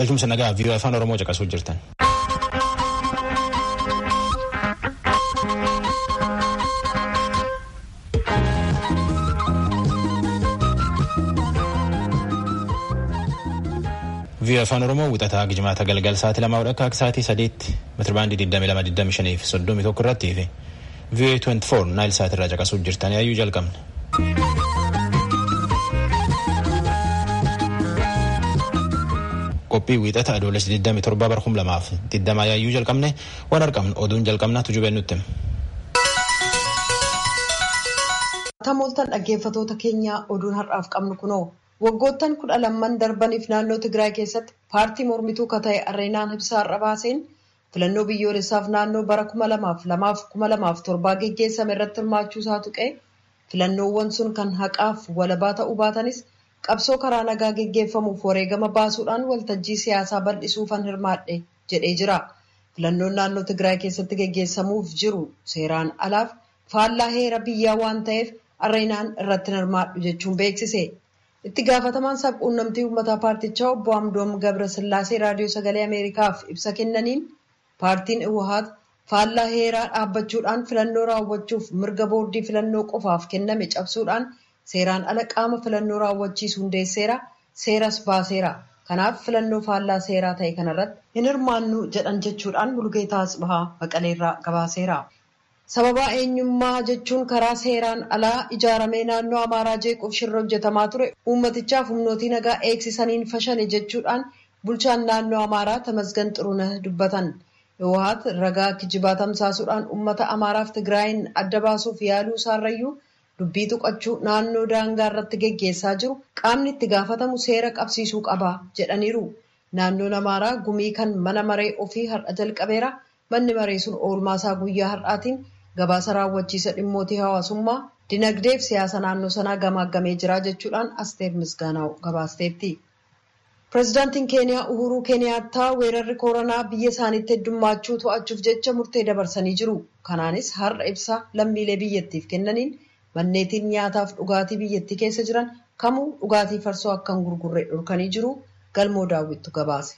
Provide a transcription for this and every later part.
Galchumsa nagaa viiyoo afaan Oromoo caqasuu jirtan. viiyoo afaan Oromoo wixataa gijimaata galgal sa'aatii lamaa akka sa'aatii sadiitti meetirabaandii 2225 fi 31 irratti fi viiyoo 24 naayil sa'aatii irraa caqasuu jirtan yaayyuu jalqabna. qophii wiixata adoolessa 27 bara 2020 yaayyuu jalqabne waan argamnu oduun jalqabnaa tujubee nutti. Tamooltan dhaggeeffatoota keenya oduun har'aaf qabnu kunoo waggoottan kudha lamman darbaniif naannoo Tigraay keessatti paartii mormituu ka ta'e Areenaan Ibsaa har'a baaseen filannoo biyyoolessaaf naannoo bara kuma lamaaf lamaaf kuma lamaaf torbaa geggeessame irratti hirmaachuu isaa tuqee filannoowwan sun kan haqaaf walabaa ta'uu baatanis qabsoo karaa nagaa geggeeffamuuf wareegama baasuudhaan waltajjii siyaasaa bal'isuufan hirmaadhe jedhee jira. Filannoon naannoo Tigraay keessatti geggeessamuuf jiru seeraan alaaf faallaa heera biyyaa waan ta'eef Areenaan irratti hirmaadhu jechuun beeksise. Itti gaafatamaan sabquunnamtii uummataa paartichaa obbo Amdoom Gabrasillaasee raadiyoo sagalee Ameerikaaf ibsa kennaniin paartiin Iwahaat faallaa heeraa dhaabbachuudhaan filannoo raawwachuuf mirga boordii filannoo qofaaf kenname cabsuudhaan seeraan ala qaama filannoo raawwachiisu hundeesseera seeras baaseera. Kanaaf filannoo faallaa seeraa ta'e kanarratti hin hirmaannu jedhan jechuudhaan Mulugeetaa Asbahaa Maqaleerraa gabaaseera. Sababaa eenyummaa jechuun karaa seeraan alaa ijaaramee naannoo Amaaraa jeequuf shirra hojjetamaa ture uummatichaaf humnootii nagaa eegsisaniin fashale jechuudhaan bulchaan naannoo Amaaraa Tamasgan Xuruneh dubbatan. Iwahaat ragaa kijibaa tamsaasuudhaan uummata Amaaraaf Tigraayin adda baasuuf yaaluu isaarrayyuu dubbii tuqachuu naannoo daangaa irratti geggeessaa jiru qaamni itti gaafatamu seera qabsiisuu qaba jedhaniiru. Naannoon Amaaraa gumii kan mana maree ofii har'a jalqabeera. Manni maree sun oolmaasaa guyyaa har'aatiin gabaasa raawwachiisa dhimmootii hawaasummaa dinagdee fi siyaasa naannoo sanaa gamaaggamee jira jechuudhaan asteer misgaanaa gabaasteetti. Pireezidaantiin Keeniyaa Uhuruu Keeniyaattaa weerarri koronaa biyya isaaniitti heddummachuu to'achuuf jecha murtee dabarsanii jiru. Kanaanis har'a ibsa lammiilee biyyattiif kennaniin manneetiin nyaataaf dhugaatii biyyattii keessa jiran kamuu dhugaatii farsoo akka hin gurgurre dhorkanii jiru. Galmoo daawwittu gabaase.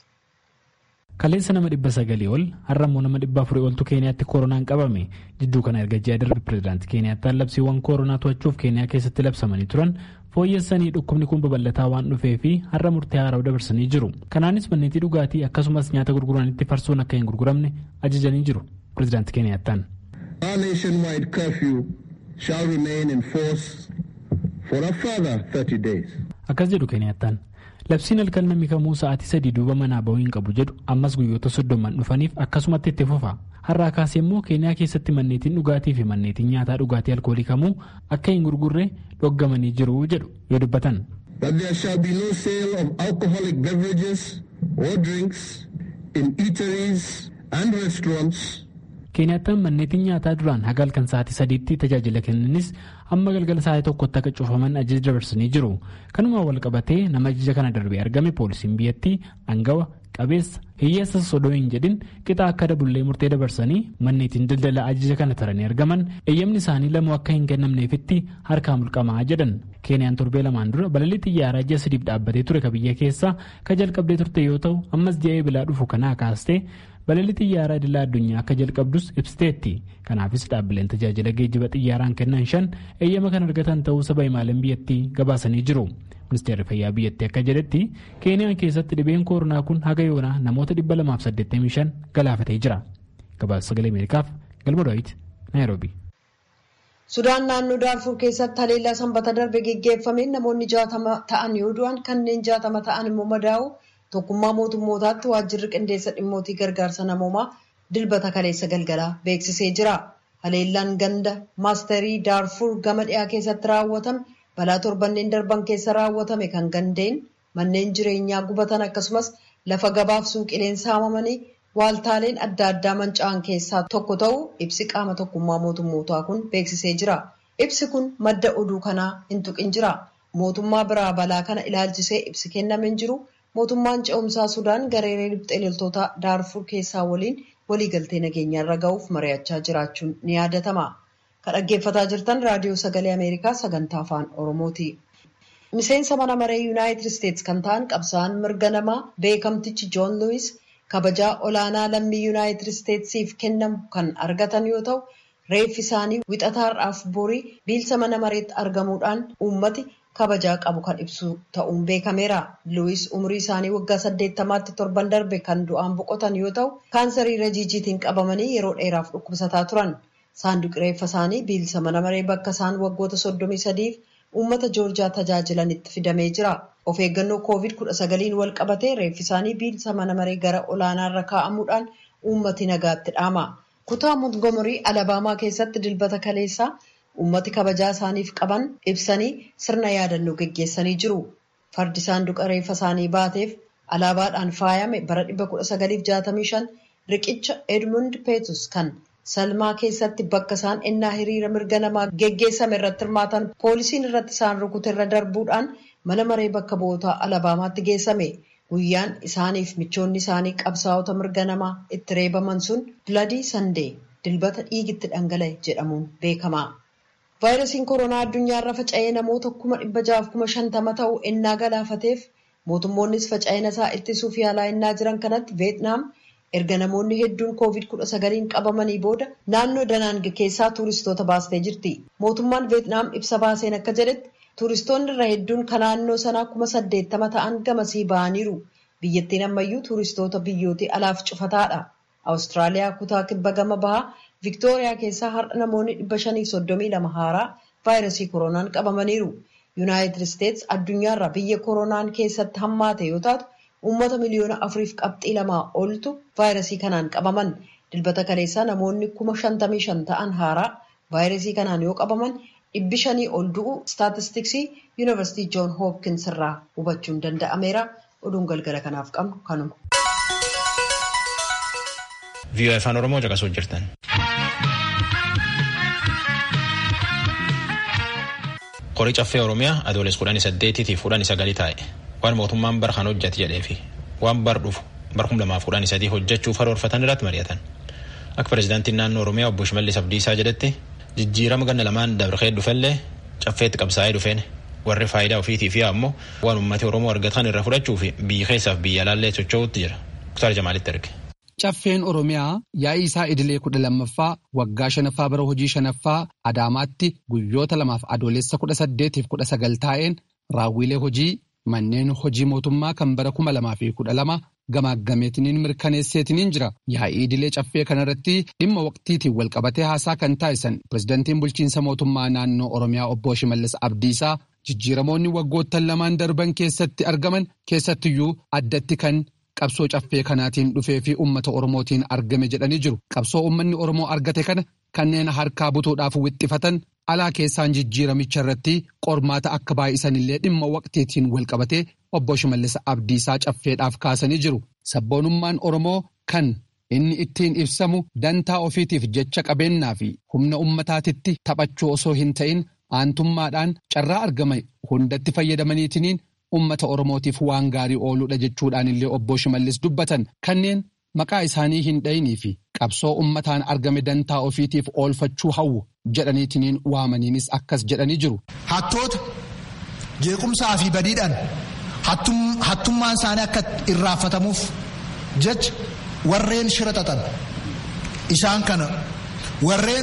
Kaleessa nama dhibba sagalii ol har'a immoo nama dhibba afurii oltu Keeniyaatti koronaan qabame jidduu kana erga ji'a darbe pireezidaantii Keeniyaattaan labsiiwwan koronaa to'achuuf Keeniyaa keessatti labsamanii turan fooyyessanii dhukkubni kun babal'ataa waan dhufee fi har'a murtee haaraa'u dabarsanii jiru. Kanaanis manneetii dhugaatii akkasumas nyaata gurguranitti farsoon akka hin gurguramne ajajanii jiru pireezidaantii Keeniyaattaan. Our nationwide curfew shall remain in force for a further 30 days. Akkas jedhu Keeniyaattaan. labsiin halkan namni kamuu sa'aatii sadii duuba manaa bahuu hin qabu jedhu ammas guyyoota soddoman dhufaniif akkasumatti itti fufa har'aa kaasee immoo keeniyaa keessatti manneetiin dhugaatii fi manneetiin nyaataa dhugaatii alkoolii kamuu akka hin gurgurre dhoggamanii jiru jedhu yoo dubbatan. That there shall be no sale of alcoholic beverages or drinks in eateries and restaurants. Keeniyaattaan manneetiin nyaataa duraan haga halkan sa'aatii sadiitti tajaajila kennanis amma galgala sa'aatii tokkotti akka cufaman ajaja dabarsanii jiru. Kanumaan wal qabatee nama ajaja kana darbee argame poolisiin biyyattii aangawa qabeessa hiyyeessa sodoo hin jedhin qixa akka dabullee murtee dabarsanii manneetiin daldala ajaja kana taranii argaman eeyyamni isaanii lamuu akka hin kennamneefitti harkaa mulqamaa jedhan. Keeniyaan torbee lamaan dura balalii xiyyaaraa ji'a sadiif dhaabbatee ture ka biyya keessaa ka jalqabdee turte yoo ta'u ammas ji'a eebilaa dhufu kanaa kaastee balalii xiyyaaraa idilaa addunyaa akka jalqabdus ibsiteetti kanaafis dhaabbileen tajaajila geejjiba xiyyaaraan kennan shan eeyyama kan argatan ta'uu saba imaalan biyyattii gabaasanii jiru ministeerri fayyaa biyyattii akka jedhetti keeniyaan keessatti dhibeen koronaa kun haga yoonaa namoota 285 galaafatee jira gabaasa sagalee ameerikaaf galma daawit naayiroobi. Sudaan naannoo Daarfur keessatti haleellaa sanbata darbe geggeeffameen namoonni jaatama ta'an yoo du'an kanneen jaatama ta'an immoo madaa'u tokkummaa mootummootaatti waajjirri qindeessa dhimmootii gargaarsa namoomaa dilbata kaleessa galgalaa beeksisee jira. Haleellaan ganda maasterii Daarfur gama dhiyaa keessatti raawwatame balaa torbanneen darban keessa raawwatame kan gandeen manneen jireenyaa gubatan akkasumas lafa gabaaf suuqileen saamamanii waaltaaleen adda addaa manca'an keessaa tokko ta'uu ibsi qaama tokkummaa mootummootaa kun beeksisee jira. Ibsi kun madda oduu kanaa hin tuqin jira. Mootummaa biraa balaa kana ilaalchisee ibsi kenname hin jiru. Mootummaan ce'umsaa Sudaan gareelee riphxee loltoota Daarfur keessaa waliin waliigaltee nageenyaa irra ga'uuf mari'achaa jiraachuun ni yaadatama. Kan dhaggeeffataa jirtan raadiyoo sagalee Ameerikaa sagantaa afaan Oromooti. miseensa mana maree yuunaayitid isteetsi kan ta'an qabsaa'aan mirga namaa beekamtichi joon luwis kabajaa olaanaa lammii yuunaayitid isteetsiif kennamu kan argatan yoo ta'u reeffi isaanii wixataarraaf borii biilsa mana mareetti argamuudhaan uummati kabajaa qabu kan ibsu ta'uun beekameera luwis umrii isaanii waggaa saddeettamaatti torban darbe kan du'aan boqotan yoo ta'u kaansarii rajiijiitiin qabamanii yeroo dheeraaf dhukkubsataa turan saanduqi reeffa isaanii biilsa mana maree bakka isaan waggoota soddomii sadiif uummata joorjaa tajaajilanitti fidamee jira of eeggannoo koovid kudha sagaliin wal qabatee reeffi isaanii biilsa mana maree gara olaanaarra kaa'amuudhaan uummati nagaatti dhaama kutaa montgomerii alabaamaa keessatti dilbata kaleessaa uummati kabajaa isaaniif qaban ibsanii sirna yaadannoo geggeessanii jiru fardi saanduqa reeffa isaanii baateef alaabaadhaan faayame bara 1965 riqicha edmund peetus kan salmaa keessatti bakka isaan ennaa hiriira mirga namaa geggeessame irratti hirmaatan poolisiin irratti isaan rukute irra darbuudhaan mana maree bakka bu'ootaa alabaamaatti geessame guyyaan isaaniif michoonni isaanii qabsaa'ota mirga namaa itti reebaman sun biladii sandee dilbata dhiigitti dhangala'e jedhamuun beekama. vaayirasiin koronaa addunyaarra faca'ee namoota kuma dhibba jaaf kuma shantama ta'u ennaa galaafateef mootummoonnis faca'ina isaa ittisuuf yaalaa ennaa jiran kanatti veetnaam erga namoonni hedduun koovid kudha sagaliin qabamanii booda naannoo danaange keessaa tuuristoota baastee jirti mootummaan veetnaam ibsa baaseen akka jedhetti tuuristoonni irra hedduun kan naannoo sanaa kuma saddeettama ta'an gamasii ba'aniiru biyyattiin ammayyuu tuuristoota biyyootii alaaf cufataadha awustiraaliyaa kutaa kibba gama bahaa Viktooriyaa keessaa har'a namoonni dhibba shaniif soddomii lama haaraa vaayirasii koronaan qabamaniiru. Yuunaayitid Isteets addunyaarra biyya koronaan keessatti hammaate yoo taatu uummata miliyoona afuriif qabxii lamaa oltu vaayirasii kanaan qabaman. Dilbata kaleessaa namoonni kuma shantamii shan ta'an haaraa vaayirasii kanaan yoo qabaman dhibbi shanii ol du'u staatistiksii yuunivarsiitii joon hoopkins irraa hubachuun danda'ameera. Oduun galgala kanaaf qabnu kanuma. VOA afaan Oromoo caqasuu jirtan. Qorii caffee Oromiyaa adooles kudhanii saddeetiitiif kudhanii sagalii taa'e waan mootummaan bar kan hojjate jedheefi waan bar dhufu bar kum lamaaf kudhanii sadii hojjechuuf karoorfatan irratti mari'atan. Akka pireezidaantiin naannoo Oromiyaa obbo Shimallis Abdiisaa jedhetti jijjiirama ganna lamaan dabree dhufellee caffeetti qabsaa'ee dhufeen warri faayidaa ofiitii fi ammoo waan uummati Oromoo argatan irra fudhachuu fi biyya keessaaf biyya alaallee socho'uutti jira. Kutaar Jamaalitti erge. Caffeen Oromiyaa yaa'ii isaa idilee kudha lammaffaa waggaa shanaffaa bara hojii shanaffaa Adaamaatti guyyoota lamaaf adoolessa kudha saddeetiif kudha sagal taa'een raawwilee hojii manneen hojii mootummaa kan bara kuma lamaa fi kudha lama gamaaggameetiniin mirkaneesseetiniin jira. Yaa'ii idilee caffee kanarratti dhimma waqtiitiin walqabatee haasaa kan taasisan pirezidantiin bulchiinsa mootummaa naannoo Oromiyaa obbo Shimallis Abdiisaa jijjiiramoonni waggoottan lamaan darban keessatti argaman keessattiyyuu addatti kan. qabsoo caffee kanaatiin dhufee fi uummata oromootiin argame jedhanii jiru qabsoo uummanni oromoo argate kana kanneen harkaa butuudhaaf wixxifatan alaa keessaan jijjiiramicha irratti qormaata akka baay'isanillee dhimma waqtiitiin walqabatee obbo Shimallis Abdiisaa caffeedhaaf kaasanii jiru sabboonummaan oromoo kan inni ittiin ibsamu dantaa ofiitiif jecha qabeennaa fi humna uummataatitti taphachuu osoo hin ta'in aantummaadhaan carraa argame hundatti fayyadamaniitiniin. ummata oromootiif waan gaarii ooluudha jechuudhaan illee obbo Shimallis dubbatan kanneen maqaa isaanii hin dhayinii fi qabsoo ummataan argame dantaa ofiitiif oolfachuu hawwu jedhaniitiniin waamaniinis akkas jedhanii jiru. Hattoota jeequmsaa fi badiidhaan hattummaan isaanii akka irraanfatamuuf jecha warreen shira xaxan isaan kana warreen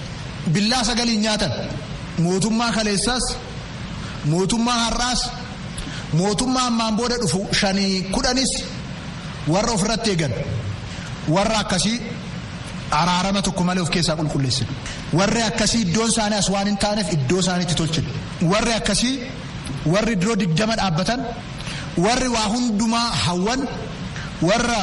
billaa sagaliin nyaatan mootummaa kaleessaas mootummaa har'aas. mootummaa ammaan booda dhufu shanii kudhanis warra ofirratti eegan warra akkasii araarama tokko malee of keessaa qulqulleessinu warri akkasii iddoon isaanii as waan hin taaneef iddoo isaaniitti tolchinu warri akkasii warri diroo digdama dhaabbatan warri waa hundumaa hawwan warra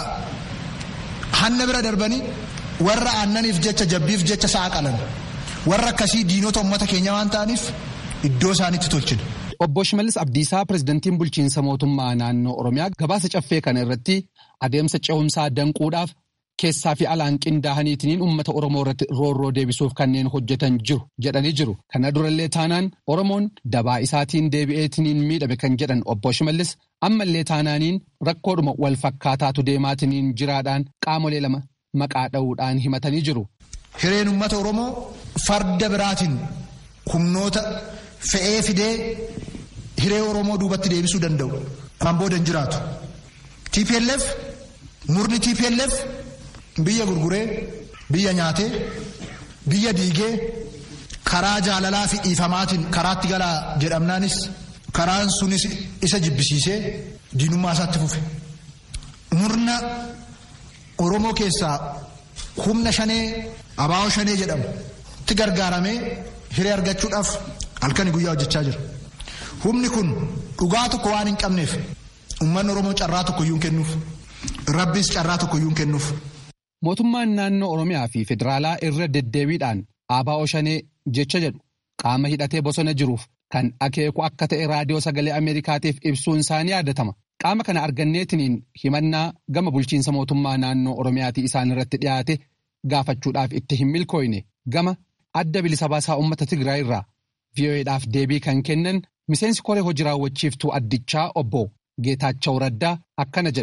hanna bira darbanii warra aannaniif jecha jabbiif jecha sa'a qalan warra akkasii diinota uummata keenya waan ta'aniif iddoo isaaniitti tolchinu. Obbo Shimallis Abdiisaa pirezidantiin bulchiinsa mootummaa naannoo Oromiyaa gabaasa caffee kana irratti adeemsa ce'umsaa danquudhaaf keessaa fi alaan qindaa'aniitiin uummata Oromoo irratti roorroo deebisuuf kanneen hojjetan jiru jedhanii jiru. Kana durallee taanaan Oromoon dabaa isaatiin deebi'eetiniin miidhame kan jedhan obbo Shimallis ammallee taanaaniin rakkoodhuma wal fakkaataatu deemaatiniin jiraadhaan qaamolee lama maqaa dha'uudhaan himatanii jiru. Hireen uummata Oromoo farda biraatiin humnoota fe'ee fidee hiree Oromoo duubatti deebisuu danda'u. Kan booda hin jiraatu. TPLF murni TPLF biyya gurguree biyya nyaatee biyya diigee karaa jaalalaa fi dhiifamaatiin karaatti galaa jedhamnaanis karaan sunis isa jibbisiisee diinummaa isaatti fufe. Murna Oromoo keessaa humna shanee abaa'oo shanee jedhamu itti gargaaramee hiree argachuudhaaf halkanii guyyaa hojjechaa jira. Humni kun dhugaa tokko waan hin qabneef uummanni Oromoo carraa tokko iyyuu hin kennuuf. Rabbis carraa tokko iyyuu hin kennuuf. Mootummaan naannoo Oromiyaa fi Federaalaa irra deddeebiidhaan abaa'oo shanee jecha jedhu qaama hidhatee bosona jiruuf kan akeeku akka ta'e raadiyoo sagalee Ameerikaatiif ibsuun isaanii yaadatama. Qaama kana arganneetiniin himannaa gama bulchiinsa mootummaa naannoo Oromiyaatii isaan irratti dhiyaate gaafachuudhaaf itti hin milkooyne gama adda bilisa baasaa uummata Tigraay irraa VOA'dhaaf deebii kan kennan miseensi koree hojii raawwachiiftuu addichaa obbo ጌታቸው ረዳ አከነ ጀዱ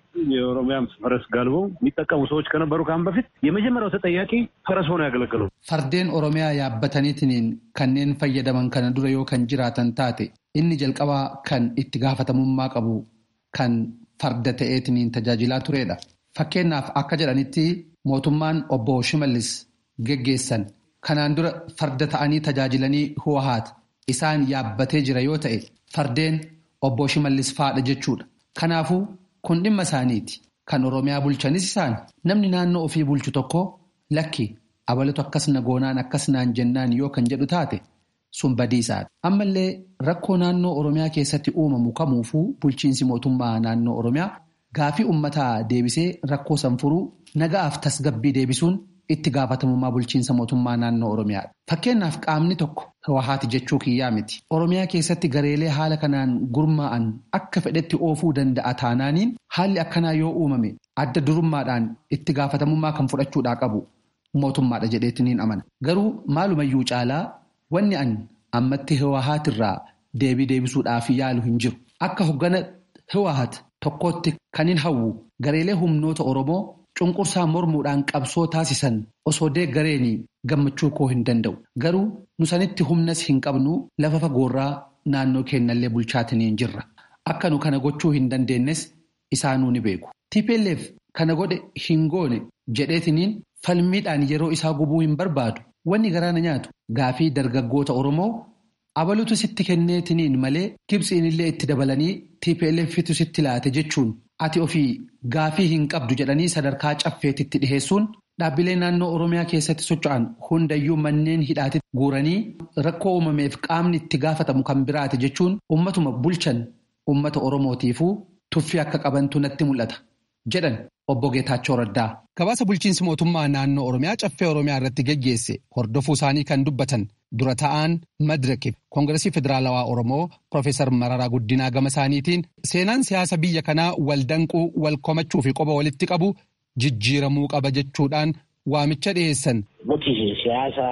የኦሮሚያም ፈረስ ጋልበው የሚጠቀሙ ሰዎች ከነበሩ ካሁን በፊት የመጀመሪያው ተጠያቂ ፈረስ ሆነው ያገለገሉ ፈርዴን ኦሮሚያ ያበተኒትኒን ከኔን ፈየደመን ከነ ዱረ ዮ ከን ጅራተን ታቴ inni jalqabaa kan itti gaafatamummaa qabu kan farda ta'eetiniin tajaajilaa turedha. Fakkeenyaaf akka jedhanitti mootummaan obbo Shimallis geggeessan kanaan dura farda ta'anii tajaajilanii Huwahaat isaan yaabbatee jira yoo ta'e fardeen obbo Shimallis faadha jechuudha. Kanaafuu kun dhimma isaaniiti. Kan Oromiyaa bulchanis isaan namni naannoo ofii bulchu tokko lakki abalatu akkasna goonaan akkasnaan jennaan yoo kan jedhu taate sun badiisaadha. Ammallee rakkoo naannoo Oromiyaa keessatti uumamu kamuufuu bulchiinsi mootummaa naannoo Oromiyaa gaafii uummataa deebisee rakkoo san furuu nagaaf tasgabbii deebisuun itti gaafatamummaa bulchiinsa mootummaa naannoo Oromiyaadha. Fakkeenyaaf qaamni tokko Hawahaati jechuu kiyyaa miti. Oromiyaa keessatti gareelee haala kanaan gurmaa'an akka fedhetti oofuu danda'a taanaaniin haalli akkanaa yoo uumame adda durummaadhaan itti gaafatamummaa kan fudhachuudhaa qabu mootummaadha jedheetiniin amana. Garuu maalumayyuu caalaa wanni an ammatti Hawahaatirraa deebii deebisuudhaaf yaalu hin jiru. Akka hoggana Hawahaat tokkotti kan hin hawwu gareelee humnoota Oromoo. Cunqursaa mormuudhaan qabsoo taasisan osoo deeggareenii gammachuu koo hin danda'u. Garuu nusanitti humnas hin qabnu lafa fagoorraa naannoo keenyallee bulchaatiniin jirra. Akka nu kana gochuu hin dandeenyes isaanuu ni beeku. TPLF kana godhe hin goone jedheetiniin falmiidhaan yeroo isaa gubuu hin barbaadu. Wanni garaana nyaatu gaafii dargaggoota Oromoo abalutu sitti kenneetiniin malee Gibsiinillee itti dabalanii TPLFitu sitti laate jechuun. Ati ofii gaafii hin qabdu jedhanii sadarkaa caffeetitti dhiheessuun dhaabbilee naannoo Oromiyaa keessatti socho'an hundayyuu manneen hidhaatitti guuranii rakkoo uumameef qaamni itti gaafatamu kan biraati jechuun uummatuma bulchan uummata Oromootiifuu tuffii akka qabantu natti mul'ata jedhan obbo Geetaachoo Raddaa. Gabaasa bulchiinsi mootummaa naannoo Oromiyaa caffee Oromiyaa irratti geggeesse hordofuu isaanii kan dubbatan dura ta'an Madirekiif Koongiresii Federaalawaa Oromoo Profeesar Mararaa Guddinaa gama isaaniitiin seenaan siyaasa biyya kanaa wal danquu wal komachuu fi qoba walitti qabu jijjiiramuu qaba jechuudhaan waamicha dhiyeessan. Nuti siyaasa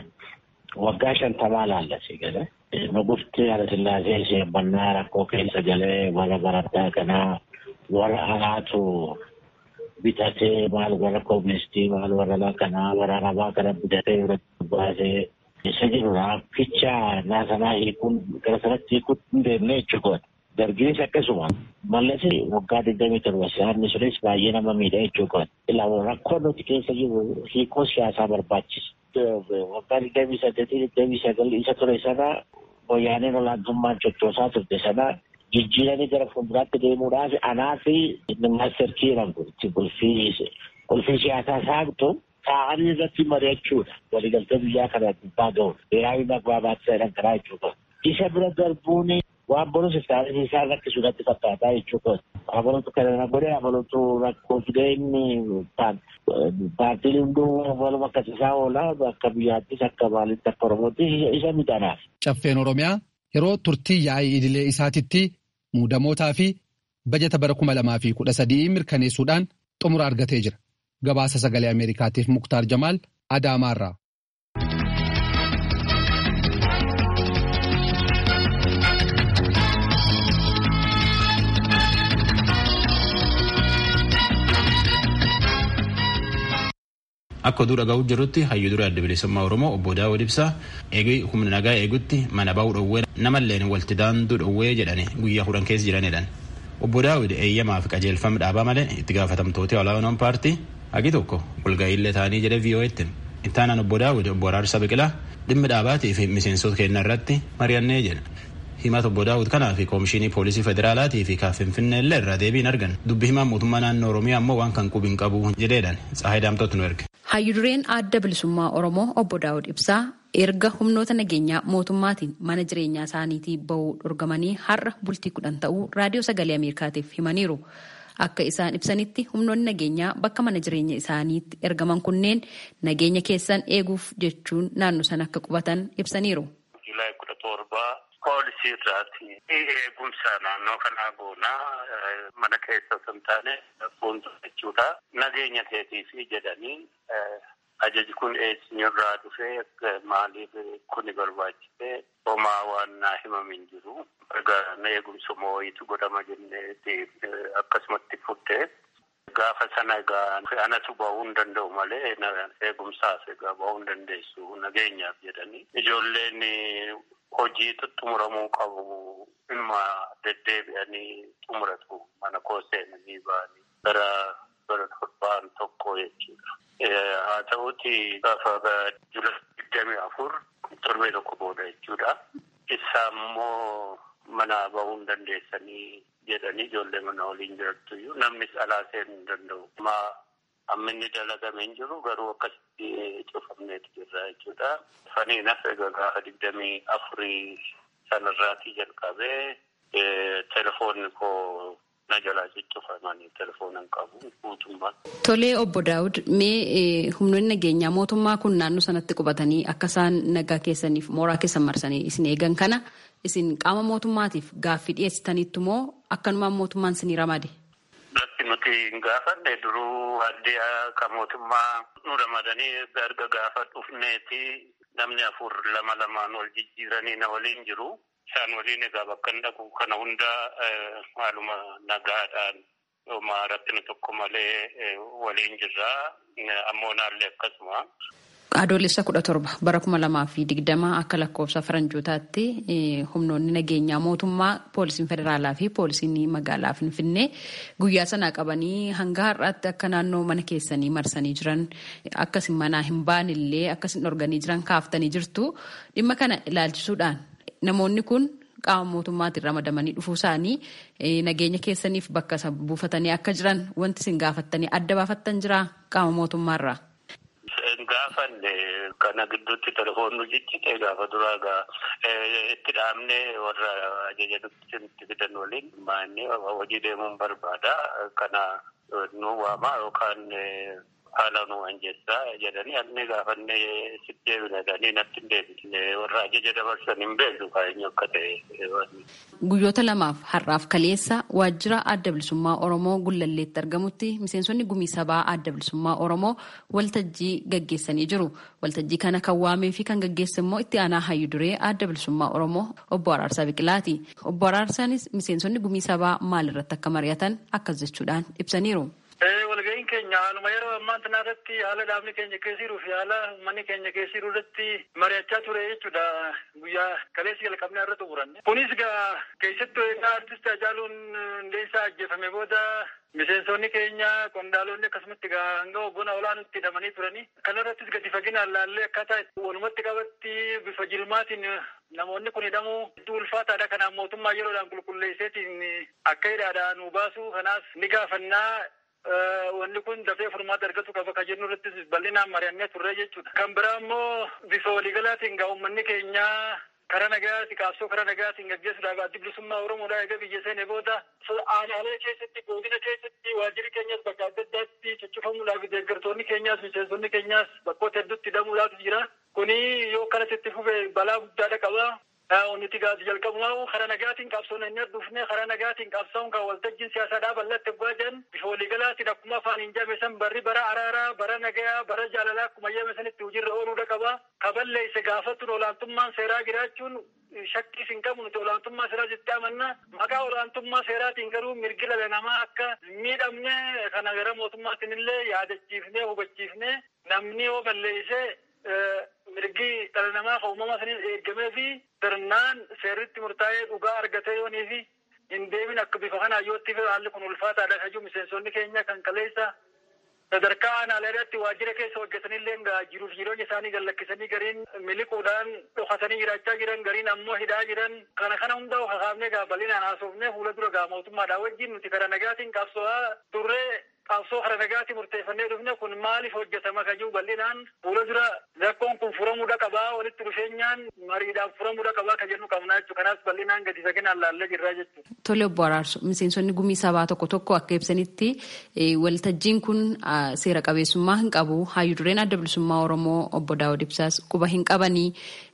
waggaa shantamaa laallase gale. Nugufti Hayilasillaasee sheemmannaa rakkoo keessa galee warra barattaa kanaa warra alaatu bitatee maal warra kooministii maal warra kanaa warra arabaa kana bitatee irratti baasee isa jirudha. Ficha naasanaa hiikuun gara sanatti hiikuun hin deemne jechuudha. Dargiinis akkasuma mallasi waggaa digdamii torba siyaasni sunis baay'ee nama miidha jechuudha. Ilaa rakkoo nuti keessa jiru hiikoo siyaasaa barbaachisa. Waggaa digdamii saddeetii digdamii sagal isa ture sana wayyaaneen olaantummaan coccoosaa turte sana jijjiiranii gara fuulduraatti deemuudhaaf anaa fi maaster kiiran kun itti qulfii siyaasaa saaqtu taa'anii irratti mari'achuudha. Waliigaltee biyyaa kana gubbaa ga'uudha. Beeraawi magbaabaatii jedhan karaa jechuudha. Isa bira darbuun waan borus iftaanis isaa rakkisuudhaatti fakkaataa jechuudha. Abalutu kana godhe abalutu rakkoo fidee inni paartiin hunduu waluma akkasiisaa oola akka biyyaattis akka maalitti akka oromootti isa midhanaaf. Caffeen Oromiyaa yeroo turtii yaa'ii idilee isaatitti muudamootaa fi bajata bara kuma lamaa fi kudha sadii mirkaneessuudhaan xumura argatee jira. Gabaasa sagalee Ameerikaatiif Muktaar Jamaal Adaamaarraa. Akka oduu dhaga'uu jirutti hayyuu duree adda bilisummaa Oromoo obbo Daawud Ibsaa eegee humna nagaa eegutti mana ba'uu dhowwee namalleen walti daanduu dhowwee jedhani guyyaa kudhan keessa jiranidhaan. Obbo Daawud eeyyamaa fi qajeelfama dhaabaa malee itti gaafatamtoota olaanoon paartii hagi tokko walga'iillee ta'anii jedhe VOA'tti. Ittaanaan obbo Daawud obbo Araarsa Biqilaa dhimmi dhaabaatii fi miseensota keenya irratti mari'annee jedha. himata obbo daawud kanaa fi koomishinii poolisii federaalaatii fi kan finfinnee illee irraa deebiin argan dubbi himaan mootummaa naannoo oromiyaa ammoo waan kan qubiin qabu jedheedhaan tsaahee daamtootu nu erge. hayyudureen adda bilisummaa oromoo obbo daawud ibsaa erga humnoota nageenyaa mootummaatiin mana jireenyaa isaaniitii bahuu dhorgamanii har'a bultii kudhan ta'uu raadiyoo sagalee ameerikaatiif himaniiru. akka isaan ibsanitti humnoonni nageenyaa bakka mana jireenya isaaniitti ergaman kunneen nageenya keessan eeguuf jechuun naannoo sana akka qubatan ibsaniiru. poolisii irraati eegumsa naannoo kanaa goonaa mana keessa osoo hin taane fuuldura jechuudha nageenya keetiifi jedhanii ajaji kun eessinirraa dhufee maaliif kuni barbaachise homaa waan naa himamin jiru egaa eegumsa moo'itu godhama jenneeti akkasumatti fuddee gaafa sana egaa anatu ba'uu hin danda'u malee eegumsaaf egaa ba'uu hin dandeessu nageenyaaf jedhanii ijoolleen hojii xumuramuu qabu ilma deddeebi'anii xumuratu mana koo seenanii ba'anii gara bara torbaan tokko jechuudha. Haa ta'uuti gaafa jula digdamii afur torbee tokko booda jechuudha. Isa immoo mana ba'uu hin dandeessanii jedhanii ijoollee mana waliin jirattuyyuu namnis alaa seenuu hin danda'u. amma inni dalagamee hin jiru garuu akkasitti cufamneetu jirra jechuudha. Faniinas egaa gaafa digdamii afurii sanarraatii jalqabee telefoonni koo na jalaa ciccufamanii telefoona hin qabu guutummaan. Tolee obbo Daawud mee humnoonni nageenyaa mootummaa kun naannoo sanatti qubatanii akka isaan nagaa keessaniif mooraa keessan marsanii isin eegan kana isin qaama mootummaatiif gaaffii dhiyeessitaniittu moo akkanumaan mootummaan isinii ramade? Bakki nuti hin gaafanne duruu addee kan mootummaa nu ramadanii erga gaafa dhufneeti namni afur lama lamaan wal jijjiiranii na waliin jiru. Isaan waliin egaa bakka hin dhaqu kana hunda haaluma nagaadhaan homaa rakkina tokko malee waliin jirra. Ammoo naallee akkasuma. Adoolessa kudha torba bara kuma lamaa fi digdama akka lakkoofsa faranjootaatti humnoonni nageenyaa mootummaa poolisiin federaalaa fi poolisiin magaalaa finfinnee guyyaa sanaa qabanii hanga har'aatti akka naannoo mana keessanii marsanii jiran akkasin manaa hin baanillee akkasin dhorganii jiran kaaftanii jirtu dhimma kana ilaalchisuudhaan namoonni kun qaama mootummaatiin ramadamanii dhufuu isaanii nageenya keessaniif bakka isa buufatanii akka jiran wanti isin gaafattanii adda baafattan jira qaama mootummaarraa. gaafanne kana gidduutti telefoon nu ciccite gaafa duraa gaa itti dhaabne warra ajaja nutti fidan waliin maanni hojii deemuun barbaada kana nu waama yookaan haala nu anjeessaa jedhanii anni gaafanne sitti deebina jedhanii natti hin deebisne warra ajaja dabarsan hin beeknu kaa'eenyu akka ta'e. Guyyoota lamaaf har'aaf kaleessa waajjira adda bilisummaa Oromoo Gullalleetti argamutti miseensonni gumii sabaa adda bilisummaa Oromoo waltajjii gaggeessanii jiru. Waltajjii kana kan waamee fi kan gaggeesse immoo itti aanaa hayyu duree adda bilisummaa Oromoo obbo Araarsaa Biqilaati. Obbo Araarsaanis miseensonni gumii sabaa maalirratti akka mari'atan akkas jechuudhaan ibsaniiru. Walga'iin keenya haaluma yeroo ammaa kana irratti haala dhaabni keenya keessa jiruu fi haala uummanni keenya keessa jiru irratti mari'achaa ture jechuudha. Guyyaa kaleessi jalqabnee irra xumuranne. Kunis egaa keessattuu egaa artist Hacaaluun Hundeessaa ajjeefame booda miseensonni keenya qondaalonni akkasumatti egaa hanga hoggona olaanutti hidhamanii turanii. Kana irrattis gadi faginaan laallee akkaataa walumatti qabatti bifa jilmaatiin namoonni kun hidhamuu hedduu ulfaataadha. Kanaaf mootummaa yeroodhaan qulqulleesseetiin akka hidhaadhaa nu baasu kanaaf ni gaafannaa. Wanni kun dafee furmaata argatu qaba kan jennu irrattis bal'inaan mari'annee turre jechuudha. Kan biraa immoo bifa waliigalaatiin gaa uummanni keenyaa karaa nagaatti qabsoo karaa nagaatiin gaggeessuudhaaf addi bilisummaa Oromoodhaa egaa biyya seene booda aanaalee keessatti godina keessatti waajjirri keenyas bakka adda addaatti ciccifamuudhaaf deeggartoonni keenyaas miseensonni keenyaas bakkoota hedduutti hidhamuudhaaf jira. Kuni yoo akkanatti itti fufe balaa guddaadha qaba. Onniti gaati jalqabumaa karaa nagaatiin qabsoon inni dhufne karaa nagaatiin qabsoon kan waltajjiin siyaasaadhaa bal'atti egaa jiran bifa waliigalaatiin akkuma afaan hin jaame san barri bara araaraa bara nagayaa bara jaalalaa akkuma jaame sanitti hojiirra ooluudha qaba. Kaballee isa gaafattuun olaantummaan seeraa jiraachuun shakkii hin qabu nuti olaantummaa seeraa jettee amanna. Maqaa olaantummaa seeraatiin garuu mirgi dhala namaa akka miidhamne kana gara mootummaatiin illee yaadachiifnee hubachiifnee namni yoo balleessee mirgi dhala namaa kan uumama saniin eegamee fi sirnaan seerritti murtaa'ee dhugaa argatee yoonii fi hin deemin akka bifa kanaa yootti haalli kun ulfaataadha kajuu miseensonni keenya kan kaleessa sadarkaa aanaaleedhaatti waajjira keessa hojjetanillee jiruuf jireenya isaanii gallakkisanii gariin miliquudhaan dhokatanii jiraachaa jiran gariin ammoo hidhaa jiran kana kana hunda hakaafnee gaa bal'inaan haasofnee fuula dura gaa mootummaadhaa wajjin nuti karaa nagaatiin qabso'aa turree qabsoo karaa nagaatiin murteeffannee dhufne kun maaliif hojjetama kajuu bal'inaan fuula dura rakkoon kun furamuudha qabaa walitti dhufeenyaan mariidhaan furamuudha qabaa ka jennu qabnaa jechuudha kanaas bal'inaan gadi saginaan laallee jirraa jechuudha. Tole obbo Araarso miseensonni gumii sabaa tokko tokko akka ibsanitti waltajjiin kun seera qabeessummaa hin qabu hayyuu dureen adda bilisummaa Oromoo obbo Daawud Ibsaas quba hin qabanii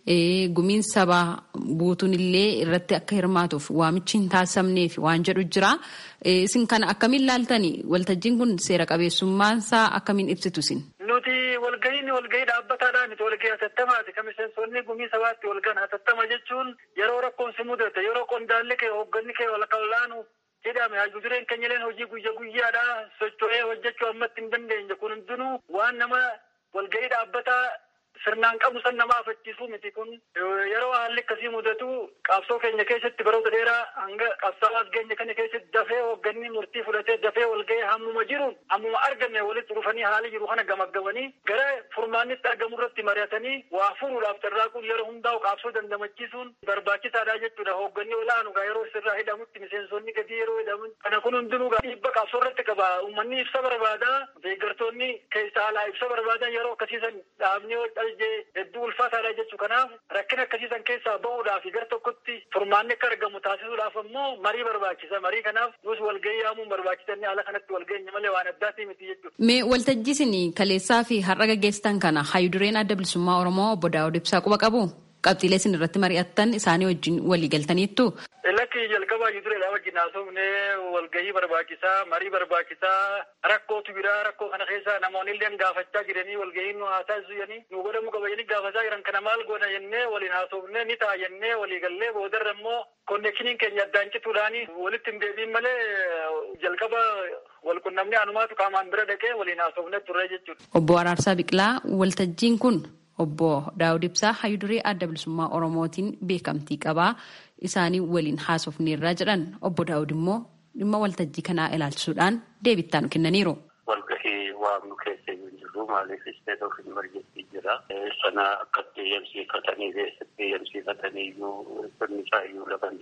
gumiin sabaa buutuun illee irratti akka hirmaatuuf waamichi hin taasifamneef waan jedhu jira. Isin kana akkamiin laaltani waltajjiin kun seera qabeessummaansaa akkamiin ibsitu isin? Nuti walgahiin walgahii dhaabbataadhaan nuti walgahii hatattamaati. Kan miseensonni gumii sabaatti walgahan hatattama jechuun yeroo rakkoon si mudate yeroo qondaalli kee hoogganni kee wal kallaanu jedhame hayyuu dureen keenya leen hojii guyya guyyaadhaa socho'ee hojjechuu ammatti hin dandeenye kun hundinuu waan nama walgahii dhaabbataa sirnaan qabu san nama afachiisuu miti kun yeroo haalli akkasii mudatu qabsoo keenya keessatti baroota dheeraa hanga qabsaawaa keenya kana keessatti dafee hoogganni murtii fudhatee dafee walgahee hammuma jiru hammuma arganne walitti dhufanii haali jiru kana gamaggamanii gara furmaannitti argamu irratti mari'atanii waa furuudhaaf carraaquun yeroo hundaa'u qabsoo dandamachiisuun barbaachisaadha jechuudha hoogganni olaanu gaa yeroo sirraa hidhamutti miseensonni gadii yeroo hidhamu kana kun hundinuu gaa dhiibba qabsoo irratti qaba uummanni ibsa barbaada deeggartoonni keessa alaa ibsa barbaadan yeroo akkasiisan dhaabni hedduu ulfaataadha jechuu kanaaf rakkina akkasiisan keessaa bahuudhaaf gara tokkotti furmaanni akka argamu taasisuudhaaf ammoo marii barbaachisa marii kanaaf nus walgahii yaamuun barbaachisanii haala kanatti walgahinya malee waan addaatii miti jechuudha. Mee waltajjii isin kaleessaa fi har'a gaggeessitan kana hayyuu dureen adda bilisummaa Oromoo obbo Daawud Ibsaa quba qabu? Qabxiilee isin irratti mari'attan isaanii wajjin walii galtaniittu? Lakki jalqabaa hayyuu dureedhaa wajjin haasofnee walgahii barbaachisaa marii barbaachisaa rakkootu biraa rakkoo kana keessa namoonni illee gaafachaa jiranii walgahii nu haa taasisu jedhanii nu godhamu qaba jedhanii gaafachaa jiran kana maal goona jennee waliin haasofnee ni ta'a jennee walii gallee boodarra immoo konneekshiniin keenya addaan cituudhaan walitti hin deebiin malee jalqaba walqunnamnee anumaatu qaamaan bira dhaqee waliin haasofnee turre jechuudha. Obbo Araarsaa Biqilaa waltajjiin kun obbo Daawud Ibsaa hayyuu duree adda bilisummaa Oromootiin beekamtii qabaa isaanii waliin haasofneerraa jedhan obbo Daawud immoo dhimma waltajjii kanaa ilaalchisuudhaan deebittaan kennaniiru. Walgahii waamnu keessa hin jirru maaliif isteet of imerjensi jira. Sana akkatti eeyyamsiifatanii keessatti eeyyamsiifatanii iyyuu sirni isaa iyyuu laban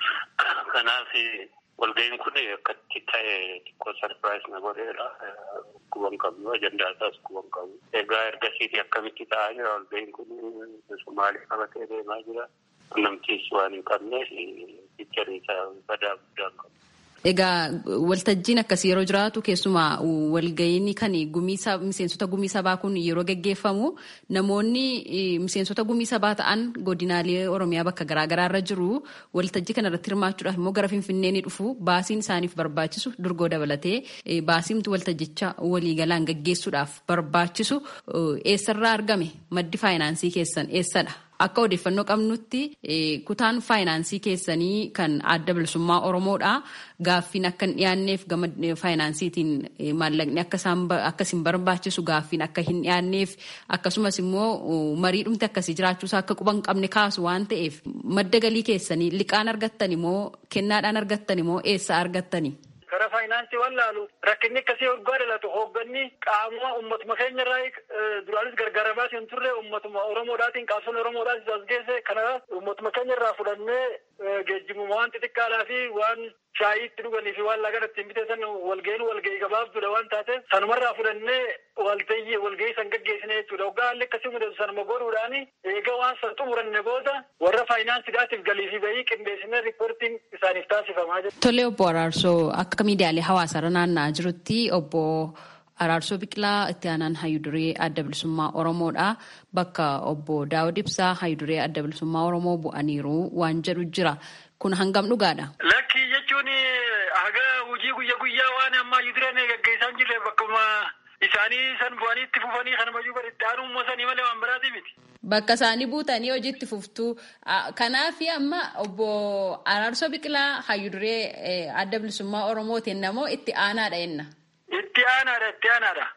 Kanaaf walgahiin kun akkatti ta'e xiqqoo sarpiraayis na godheera. Kuban qabnu ajandaa isaas kuban qabu. Egaa ergasiiti akkamitti ta'aa jira walgahiin kun Somaalii qabatee deemaa jira. Namtiis waan hin qabneef fiicharii isaa badaa guddaa qabu. Egaa waltajjiin akkasii yeroo jiraatu keessumaa walga'iin kan miseensota gumii sabaa kun yeroo gaggeeffamu namoonni miseensota gumii sabaa ta'an godinaalee Oromiyaa bakka garaagaraa irra jiru waltajjii kana irratti hirmaachuudhaaf immoo gara Finfinnee ni dhufu baasiin isaaniif barbaachisu durgoo dabalatee baasiimti waltajjicha waliigalaan gaggeessuudhaaf barbaachisu eessarraa argame maddi faayinaansii keessan eessadha? Akka odeeffannoo qabnutti kutaan faayinaansii keessanii kan adda bilisummaa Oromoodha. Gaaffiin akka hin dhiyaanneef gama faayinaansiitiin maallaqni akka isin barbaachisu gaaffiin akka hin dhiyaanneef akkasumas immoo marii dhumte akkasii jiraachuusaa akka quban qabne kaasu waan ta'eef madda galii keessanii liqaan argattan immoo kennaadhaan argattan immoo eessa argattani? Karaa faayinaansii waan laalu rakkinni akkasii waggaa dhalatu hoogganni qaamuma uummatuma keenya irraa duraanis gargaaramaa hin turre uummatuma Oromoodhaatiin qabsoon Oromoodhaatis as geesse kana uummatuma keenya irraa fudhannee geejjibuma waan xixiqqaadhaa fi waan shaayii itti dhuganii fi waan lagan ittiin biteessan walga'iin walga'ii gabaabduudha waan taateef sanumarraa fudhannee waltayyi walga'ii san gaggeessine jechuudha waggaa haalli akkasii mudatu sanuma godhuudhaan eega waan san xumuranne booda warra faayinaansiidhaatiif galii fi bayii qindeessinee riippoortiin isaaniif taasifamaa jira. Tole obbo Araarsoo akka miidiyaalee hawaasaarra naanna'aa jirutti obbo Araarsoo Biqilaa itti aanaan hayyuduree adda bilisummaa Oromoodha. Bakka obbo Daawud Ibsaa hayyuduree adda bilisummaa Oromoo bu'aniiru waan jedhu jira. Kun hangam dhugaadha? Lakkii jechuun haga hojii guyyaa guyyaa waan amma hayyudureen gaggeessaa hin jirre bakkuma isaanii san bu'anii itti fufanii kana mayyuu bari itti aanuu sanii malee waan biraati miti. Bakka isaanii buutanii hojiitti fuftuu. Kanaaf amma obbo Araarsoo Biqilaa hayyuduree adda bilisummaa Oromootiin namoo itti aanaadha jenna. Itti aanaadha itti aanaadha.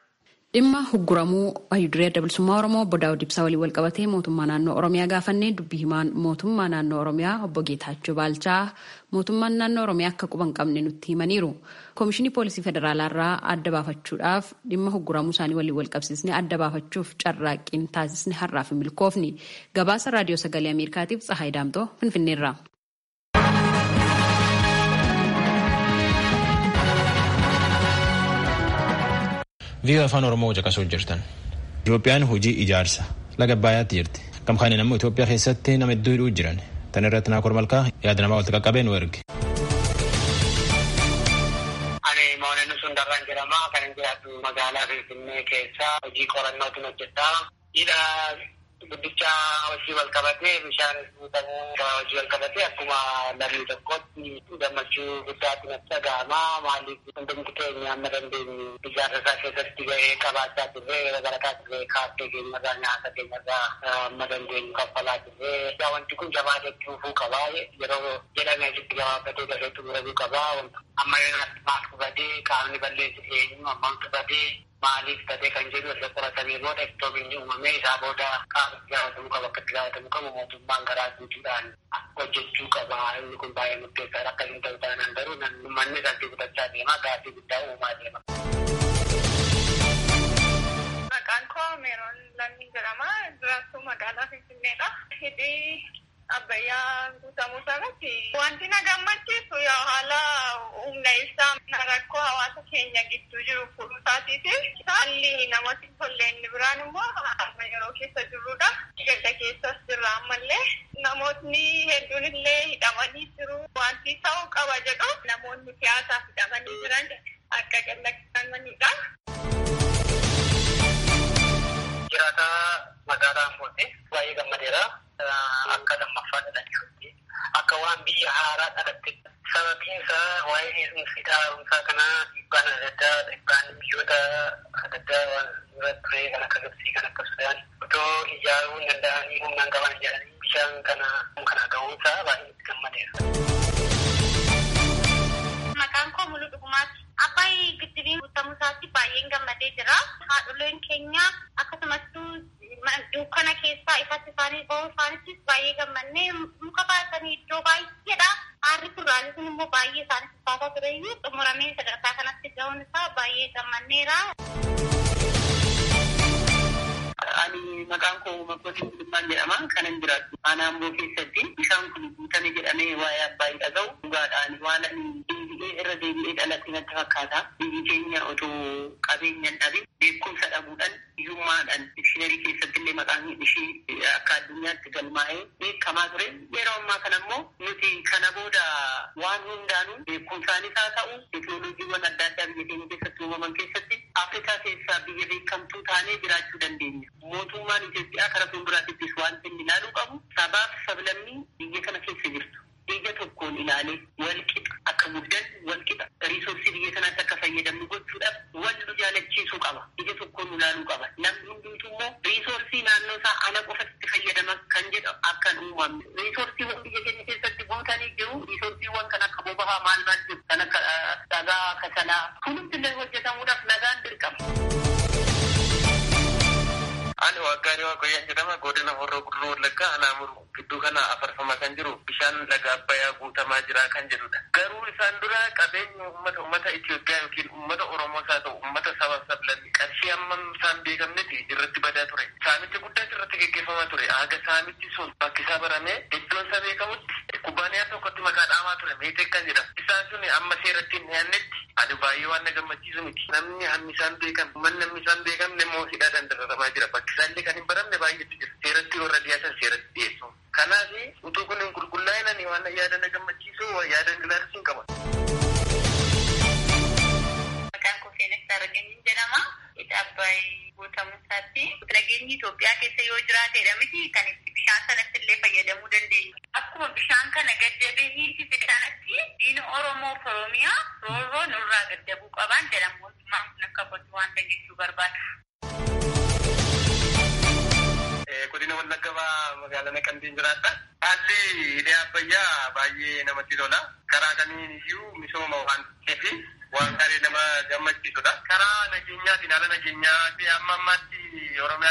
Dhimma hugguramuu hayyuduree adda bilisummaa Oromoo obbo Daawud Ibsaa waliin wal qabatee mootummaa naannoo Oromiyaa gaafannee dubbii himaan mootummaa naannoo Oromiyaa obbo Geetaachoo Baalchaa mootummaan naannoo Oromiyaa akka quban qabne nutti himaniiru. Koomishinii Poolisii Federaalaa irraa adda baafachuudhaaf dhimma hugguramuu isaanii waliin wal qabsiisnee adda baafachuuf carraaqqiin taasisne har'aaf hin milkoofni. Gabaasa Raadiyoo Sagalee Ameerikaatiif Tsahaay Daamtoo Finfinneerra. vii'oo afaan oromoo caqasuu jirtan itoophiyaan hojii ijaarsa laga abbaayyaatti jirti gamkaaniin ammoo itoophiyaa keessatti nama hedduu hidhuu jiran tan irratti naakor malkaa yaada namaa walitti qaqqabee nu erge. ani moonenni sun darraan jedhama kan hin jiraatu magaalaa finfinnee keessa hojii qorannootiin hojjedhaa hidha guddicha hojii wal qabatee bishaan guutamuu hojii wal qabatee akkuma lammii tokkotti gammachuu guddaatti natti dhaga'ama maaliif hundumti keenya amma dandeenyu ijaarsa isaa keessatti gahee qabaachaa turre yeroo barataa turre kaaffee keenyarraa nyaata keenyarraa amma dandeenyu kaffalaa turre yaa wanti kun jabaatee dhufuu qabaa yeroo jedhame asitti gabaabbatee gahee xumuramuu qabaa amma yeroo maal qubatee qaamni balleessu eenyu ammaan qubatee maaliif ta'ee kan jedhu erga qoratamee booda iftoominni uumamee isaa booda qaama gaafatamuu qaba akka itti gaafatamuu qabu mootummaan garaa guutuudhaan hojjechuu qaba inni kun baay'ee murteessaadha akka hin ta'u taanaan garuu manni isaatti gudachaa deema gaaffii guddaa uumaa deema. Maqaan koo Meeroon Lammiin jedhama. Jiraattuu magaalaa Finfinneedha. Hidhii abbayyaa guutamuu isaarratti wanti na gammachiisu yaa haala humna ibsaa rakkoo hawaasa keenya gidduu jiru furuusaatiiti. Haalli namatti tolle inni biraan immoo amma yeroo keessa jirrudha. Gadda keessas jirra ammallee. Namootni hedduun illee hidhamanii jiru. Wanti ta'uu qaba jedhu namoonni siyaasaaf hidhamanii jiran akka gadhiifamanidha. Jiraata magaalaa Ambooti baay'ee gammadeera. Akka lammaffaa dhalatee akka waan biyya haaraa dhalatte sababiin isaa waa'ee heerumsi taa'umsaa kanaa dhiibbaan adda addaa dhiibbaan biyyoota adda addaa waan irra ture kan akka Gibsii kan akka Sudaan otoo ijaaruu hin danda'anii humnaan qaban jedhanii bishaan kana kana ga'uunsaa baay'ee itti gammadeera. Maqaan koo Muluu Dhugumaati. Abbaay giddibiin guutamuu isaatti baay'een gammadee jira. Haadholeen keenya akkasumas dukkana keessaa ifatti isaanii bahuu isaanittis baay'ee gammannee muka baatanii iddoo baay'eedha. Aarri furraalee sun immoo baay'ee isaanitti baasaa tureyyuu xumuramee sadarkaa kanatti ga'uun isaa baay'ee gammanneera. Ani maqaan koo Makkootii Mul'ummaan jedhama. Kanan jiraatu aanaa Amboo keessatti bishaan kun guutame jedhamee waa'ee Abbaayii dhaga'u dhugaadhaan waan ani deebi'ee irra deebi'ee dhaladhe natti fakkaata. Biyyi keenya otoo qabeenyaan dhabe beekumsa dhabuudhaan hiyyummaadhaan dikshiinarii keessatti illee maqaan ishee akka addunyaatti galmaa'ee beekamaa ture. Yeroo ammaa kana immoo nuti kana booda waan hundaanuu beekumsaanis haa ta'u teekinooloojiiwwan adda addaa biyya keenya keessatti uumaman keessatti Afrikaa keessaa biyya beekamtuu taanee jiraachuu dandeenya. Mootummaan Itoophiyaa karaa fuulduraattis wanti inni ilaaluu qabu sabaaf sablammii biyya kana keessa jirtu. Biyya tokkoon ilaalee walqixa akka guddan walqixa riisoorsii biyya kanaatti akka fayyadamnu gochuudhaaf wal nu jaalachiisuu qaba. Biyya tokkoon ilaaluu qaba. Namni hundumtuu immoo riisoorsii naannoo isaa ana qofatti fayyadama kan jedhu akka hin uumamne. Riisoorsiiwwan biyya keenya keessatti guutanii jiru. Riisoorsiiwwan kan akka boba'aa maal maal jiru kan akka dhagaa kasalaa. Kunuunsi illee hojjetamuudhaaf nagaan dirqama. Ani waggaanii waaqayyaan jedhama godina horroo guduruu wallaggaa anaamuru gidduu kana afarfamaa kan jiru bishaan laga abbayyaa guutamaa jira kan jedhudha. Garuu isaan dura qabeenya uummata uummata Itoophiyaa yookiin uummata Oromoos haa ta'u uummata saba sablanni qarshii hammam isaan beekamnetti irratti badaa ture. Saamichi guddaas irratti gaggeeffamaa ture. Haga saamichi sun bakki isaa baramee iddoon isaa beekamutti kubbaaniyaa tokkotti maqaa dhaamaa ture meeteek kan jedhama. Isaan sun amma seeratti hin dhiyaannetti ani baay'ee waan na gammachiisu miti. Namni hammi isaan beekan manni hammi isaan beekamne immoo hidhaadhaan dararamaa jira. Bakki isaallee kan hin baramne baay'eetu jira. Seeratti warra dhiyaatan seeratti dhiyeessu. Kanaaf utuu kun hin qulqullaa'inani waan yaada na gammachiisu yaada ilaalchisuun qaba. Maqaan koo Seenessaa Rageenyiin jedhama. Hidha Abbaayii guutamuu isaatti nageenyi Itoophiyaa keessa yoo jiraatedha miti kan itti bishaan sanatti illee fayyadamuu dandeenya. Akkuma bishaan kana gaddabee hiisise sanatti diina Oromoo fi Oromiyaa roorroo nurraa gaddabuu qaban jedhamu mootummaan kun akka qotu wanta jechuu barbaada. godina wallaggaa magaalaa naqamteen jiraadha. Haalli hidhee abbayyaa baay'ee namatti tola. Karaa kamiin iyyuu misooma waan ta'eef waan gaarii nama gammachiisudha. Karaa nageenyaatiin haala nageenyaa amma ammaatti Oromiyaa